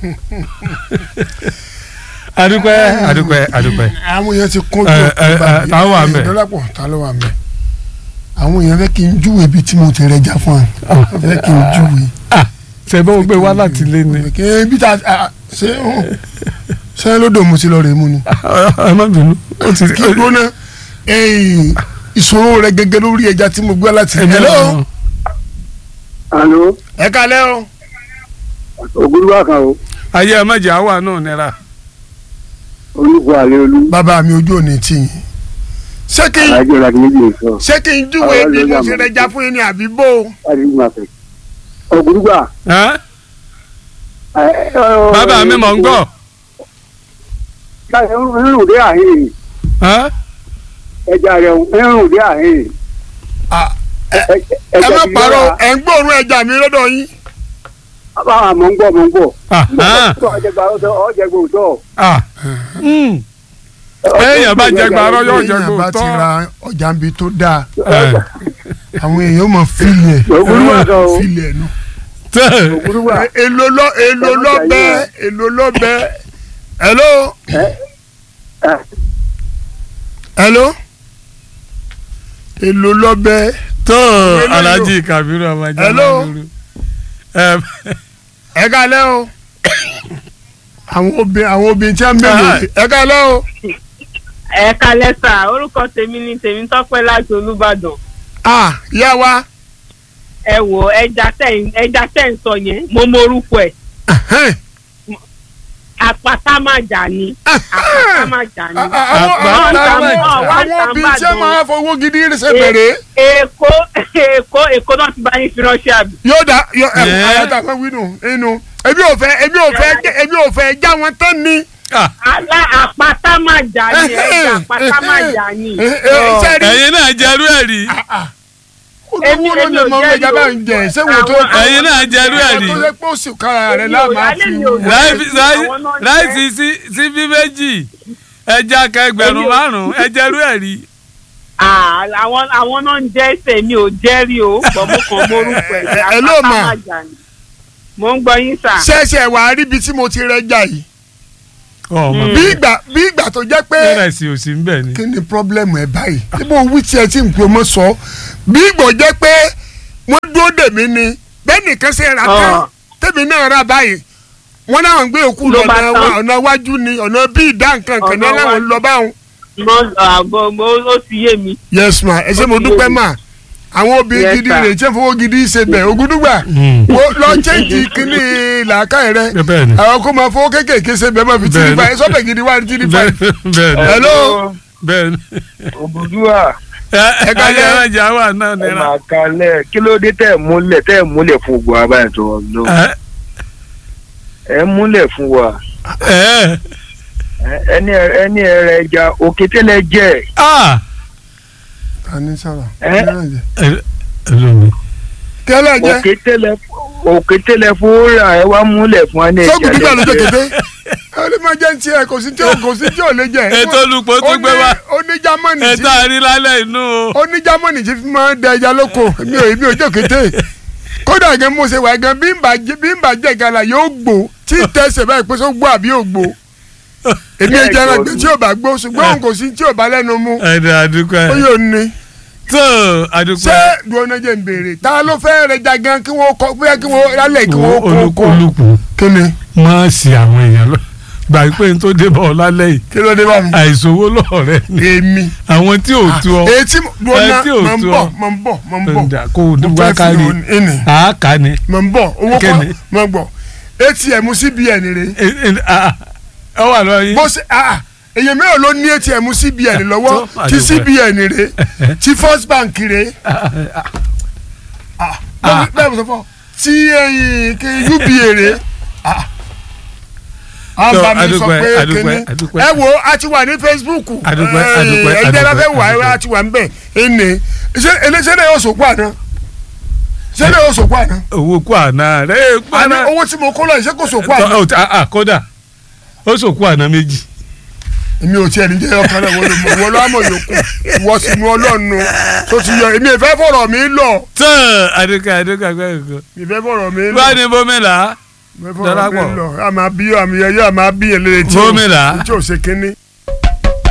adúpẹ́ adúpẹ́ adúpẹ́. àwọn èèyàn ti kún Ẹ, jọ ẹ, ẹ, ta ló wà ńbẹ̀? dọ́lápọ̀ ta ló wà ń bẹ̀ àwọn èèyàn fẹ́ kí n júwe ibi tí mo ti rẹjà fún ẹ fẹ́ kí n júwe. ṣẹ̀bọ́n gbé wá láti lé ni. kí ibi tá a ṣe ṣe lódò mo ti lọ rè mú ni. ẹ má bínú. ó ti kí n gbóná ìṣòro rẹ gẹ́gẹ́ lórí ẹja tí mo gbé láti ẹ̀mí Hello? lọ́wọ́. alo ẹ kalẹ́ o. ògúnlúwà kan o ayé ẹ má jẹ́ àwa náà nira. olùkọ́ àlẹ́ olú bàbá mi ojú òní tì yín. ṣé kí n alájọ láti méjì lè sọ ṣé kí n júwe Àwọn bí mo ló ti yà mọ́. rẹjà fún yín ni àbí bó. láti méjì máa fẹ́. ògúnlúwà. Ẹ́? bàbá mi mọ̀ ń gbọ́. ẹrùn dé àhìn Ẹ́? ẹja rẹ ẹrùn dé àhìn. Ah, ẹ má parọ́ ẹ̀ ń gbóòórùn ẹja mi lọ́dọ̀ yín. báwa mọ̀ ń gbọ́ mọ̀ ń gbọ́. Ah, ah, ọ̀jẹ̀gbà ọ̀jẹ̀gbà òótọ́. ah. Mm. Èèyàn bá jẹ gbàrọ́ yóò jẹ èèyàn bá ti gbòòtọ́. ra ọjà ń bi tó dáa Ẹ. àwọn èèyàn mọ̀ fílì ẹ̀ ògúnlúwà kan o fílì ẹ̀ nù. Tẹ́. ògúnlúwà. èlò lọ èlò Ẹ má lọ jà bẹ yín èlò lọ bẹ hello hello èlò lọ bẹ tó Hello. alhaji kabiru amajá Hello. lóru. Ẹ, ẹ kalẹ́ o àwọn obìnrin àwọn obìnrin tí a ń bẹ̀rẹ̀ ẹ kalẹ́ o ẹ kalẹ sà orúkọ tèmi ni tèmi tọpẹ láti olùbàdàn ah yá wa ẹ wò ẹja tẹ ẹja tẹ ń sọ yẹn mo mọ orúkọ ẹ ẹhẹ́n, àpáta má jà ní àpáta má jà ní. ah, ah, àwọn Àpá- àwọn- àpá- àwọn obìnrin tí a máa fowó gidi ṣe bẹ̀rẹ̀ èkó èkó èkó náà ti bá yín fi ránṣẹ́ àbí. yóò dá yóò ẹ Yeah. ayáta fún wínú inú ebi ò fẹ́ ebi ò fẹ́ jẹ- ebi ò fẹ́ já wọn tán ni. ah, alá àpáta má jà ní ẹja àpáta má jà ní. Eh, eh, sẹ́ẹ̀rì ẹ̀yin náà jẹ́rú ẹ̀ rí. Èmi- olówó ló èmi lè ò mọ jẹ́ ọmọ ìjàmbá ń jẹ ṣé wo tó Àwọn- ẹ̀yin náà jẹ́rú ẹ̀ rí. tó yẹ pé ó sì kára rẹ Èmi ò- láàmú alẹ́ àfi mi ò jẹ́. Láì- láì- Àwọn náà jẹ́. láìsí sí sí bí méjì ẹja kẹgbẹ̀rún Èmi ò- márùn-ún ẹ jẹ́rú ẹ̀ rí. Ah, àwọn àwọn náà ń jẹ́ ẹsẹ̀ mi ò jẹ́rìí o bọ̀ mo kàn mọ orúkọ ẹ̀ Ẹ- ẹ ló àpáta mà. má jà ní. mo ń gbọ́ yín sà. ṣẹ̀ṣẹ̀ wà á rí ibi tí mo ti rẹjà yìí ọmọ bí ìgbà bí ìgbà tó jẹ́ pé bẹ́ẹ̀ sì ò sí ń bẹ̀ ni. kí ni pọ́blẹ́mù ẹ̀ báyìí níbo wí tí ẹ ti ń pè mọ́ sọ bí ìgbà jẹ́ pé wọ́n dúró dè mí ni bẹ́ẹ̀ nìkan ṣe ra tán Ah. tèmi náà rà báyìí wọ́n náà ń gbé òkú Ló lọ bá ọ̀nà tán. wa- ọ̀nà iwájú ni ọ̀nà bí ìdá nǹkan kan ní Ọ̀nà aláwọ̀ ń lọ báwọn. mo àbọ̀ mo ó ti yé mi. yes ma ẹ ṣé mo Ó ti dúpẹ́ yé mi. ma àwọn obìnrin Yes, gidi sir. rè tí wọ́n fowó gidi ṣe bẹ̀ ògúdúgbà Mm. wo lọ chẹ́ǹkì kínní làákàyè rẹ bẹ́ẹ̀ ni. àwọn kó máa fowó kéékèèké ṣe bẹ́ẹ̀ máa fi tìrì Bẹ́ẹ̀ ni. báyìí sọ́bẹ̀ gidi wá ní tìrì bẹ́ẹ̀ báyìí. bẹ́ẹ̀ ni. hello bẹ́ẹ̀ ni. ògúnlúwà ẹ kalẹ̀. ayé ẹja wà náà ẹ nira. máa kalẹ̀ kí ló dé tẹ̀ múlẹ̀ tẹ̀ múlẹ̀ fún gbogbo abáyé tó wọ́n lọ. Ẹ, ẹ múlẹ̀ fún wa ẹ, Ẹ- ẹni ẹni ẹrẹ ẹja òkétélẹ jẹ ah, ta ni sọ̀rọ̀ Ẹ? ẹ, ẹ lómi. kẹlẹ jẹ òkétélẹ òkétélẹ fún ra ẹ wá múlẹ̀ fún wa ní ẹja sọ́kùn nígbà ló jẹ lẹ́jẹ̀. kété ẹ lè máa jẹ́ ní tiẹ̀ kò sí tí ò kò sí tí ò lè jẹ. ètò olùpọ̀ tó gbé wá ó ní jámánì tí ètò àrí lálẹ́ inú o. ó ní jámánì tí fi máa ń da ẹja lóko mi ò mi ò jẹ́ kété kódà gan mo ṣe wà gan bí n bá jẹ bí n bá jẹ gala yóò gbó tí tẹsẹ̀ báyìí pé sọ gbó àbí ò gbó èmi ò jẹ́ ẹran gbé tí ò bá gbó ṣùgbọ́n òun kò sí tí ò bá lẹ́nu mu ẹ̀dẹ̀ àdúpẹ́. ó yóò ní. tó ṣé àdúpẹ́. dùnà jẹ́ ń béèrè ta ló fẹ́ rẹ ja gan kí wọ́n kọ́ bóyá kí wọ́n rálẹ̀ kí wọ́n kó olùkú kó olùkú kí ni máa ṣì àwọn èèyàn lọ gbà pé n tó dé bọ̀ ọ́ lálẹ́ yìí kí ló dé bá mi. àìsówó lọ́ọ̀rẹ́ ni èmi àwọn tí ò tú ọ etí dùnà ẹ tí ò mọ̀ ń tú bọ̀ ọ. mọ̀ ń bọ̀ mọ̀ ń bọ̀ ǹdà kó o mo dúpẹ́ fẹ́ fi kárí hàn ẹnì àáká ni mọ̀ ń bọ̀ owó kọ́ Kíni? mọ̀ ń bọ̀ atm cbn rè Ẹ- ẹ- ah, ọ wà lọ yín bó ṣe ah èyàn mẹ́rin ló ní atm cbn lọ́wọ́ tó, tí àdúpẹ́. cbn rè tí first bank rè ah Ah. bẹ́ẹ̀ mo sọ fọ́ tí ẹyin kí uba rè ah a Tó, bá mi sọ àdúpẹ́, pé àdúpẹ́, kíní àdúpẹ́. ẹ wo a ti wà ní facebook Àdúpẹ́, Eh, àdúpẹ́, ẹgbẹ́ bá fẹ́ àdúpẹ́, wà àdúpẹ́. a ti wà ń bẹ̀ ẹnì ṣé eléṣẹ́ náà yóò sòkú àná ṣé náà yóò sòkú àná owó kú àná rẹ kú àná àná owó tí mo kó lọ yìí ṣé kò sòkú àná. Tọ́, ó ti- ah, ah, kódà ó sòkú àná méjì èmi ò tiẹ̀ ní jẹ́ ọkàn náà wọ́n ló mọ̀ wọ́n ló àmọ̀ yòókù wọ́n sì mú ọlọ́run tó ti yọ èmi ìfẹ́ fọ̀rọ̀ mi lọ tán àdúgbò àdúgbò àgbẹ̀kọ̀ ìfẹ́ fọ̀rọ̀ mi lọ. bá ní bómìnà mẹ́fọ́ Darapọ̀. ọ̀rẹ́ lọ a máa bí àmì ẹ̀yọ́ a máa bí yẹn létí Gómìnà. tí ò ṣe kínní